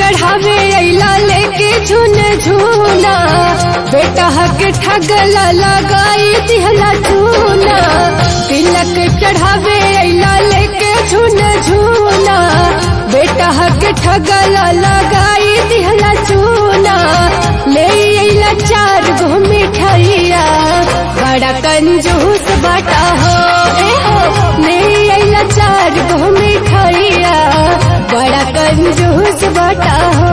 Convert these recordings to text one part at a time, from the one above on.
चढ़ावे अला लेके झुन झूना बेटा के ठगला लगाई दिहला झूना तिलक चढ़ावे अला लेके झुन झूना बेटा के ठगला लगाई दिहला झूना ले अला चार गो मिठाइया बड़ा कंजूस बाटा हो ए हो ले अला चार गो मिठाइया बड़ा कंजूस बाटा हो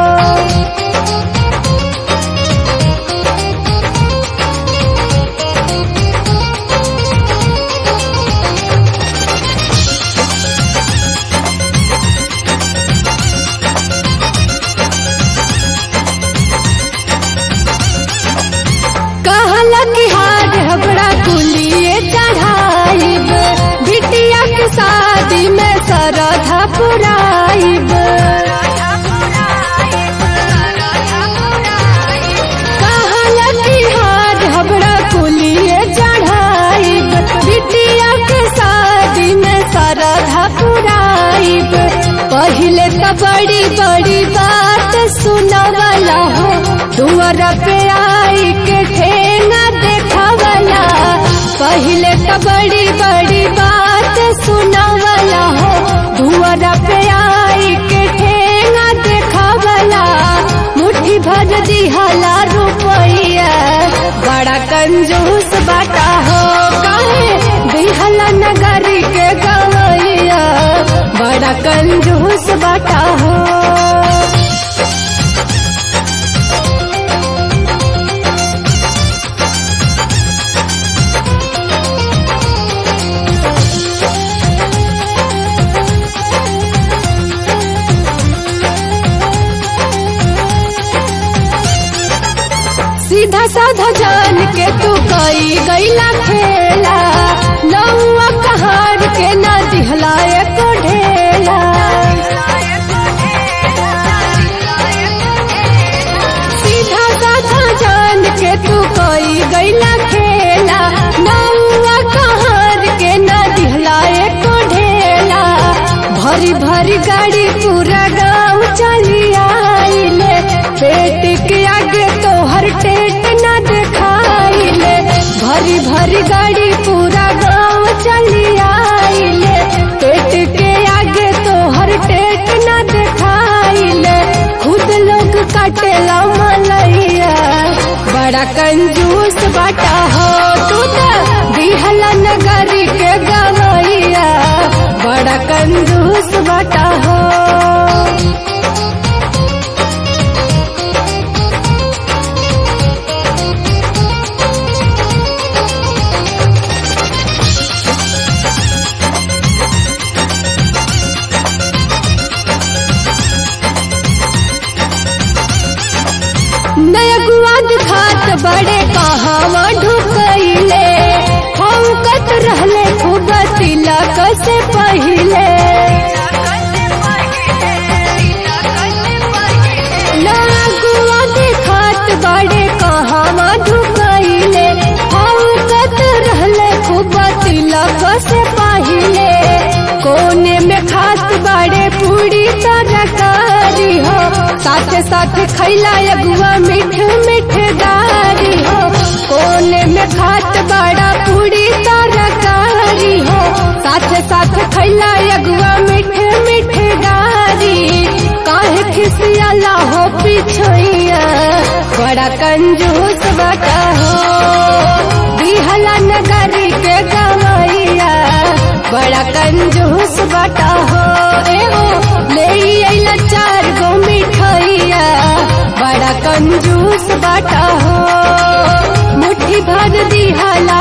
कहला कि हार हबड़ा कुलिए चढ़ाइब बिटिया के शादी में सरधा पुराइब कहला कि हार हबड़ा कुलिए चढ़ाइब बिटिया के शादी में सरधा पुराइब पहले तो बड़ी बड़ी बात सुनवला हो दुआर पे आई के ठेना देखवला पहले तो बड़ी बड़ी बात सुनवला हो दुआर पे आई के ठेना देखवला मुट्ठी भर दिहला रुपैया बड़ा कंजूस बाटा हो काहे दिहला नगरी के गवैया बड़ा कंजूस बाटा हो सीधा साधा जान के तू कई गईला खेला नौआ कहार के ना दिहला एको ढेला सीधा साधा जान के तू कई गईला खेला नौआ कहार के ना दिहला एको ढेला भरी भरी गाड़ी पूरा गाँव चली आइले पेट के आगे तो हर टेट न दिखाइले भरी भरी गाड़ी पूरा गाँव चली आइले पेट के आगे तो हर टेट न दिखाइले खुद लोग काटेला मलैया बड़ा कंजूस बाटा हो तू तो दिहला नगरी के गवैया बड़ा कंजूस बाटा हो नयगुआ दिखात बड़े कहावा ढुकैले फौकत रहले खूब तिलक से पहिले नयगुआ दिखात बड़े कहावा ढुकैले फौकत रहले खूब तिलक से पहिले कोने में खात बड़े पूरी तरकारी हो साथ साथ खैला अगुआ मीठ मीठ गारी हो कोने में खात बड़ा पूरी तरकारी हो साथ साथ खैला अगुआ मीठ मीठ गारी काहे खिसियाला हो पिछोइया बड़ा कंजूस बता हो दिहला नगरी के गवैया बड़ा कंजूस बता हो ए हो ले अइला चार गो मिठाइया बड़ा कंजूस बाटा हो मुट्ठी भर दिहला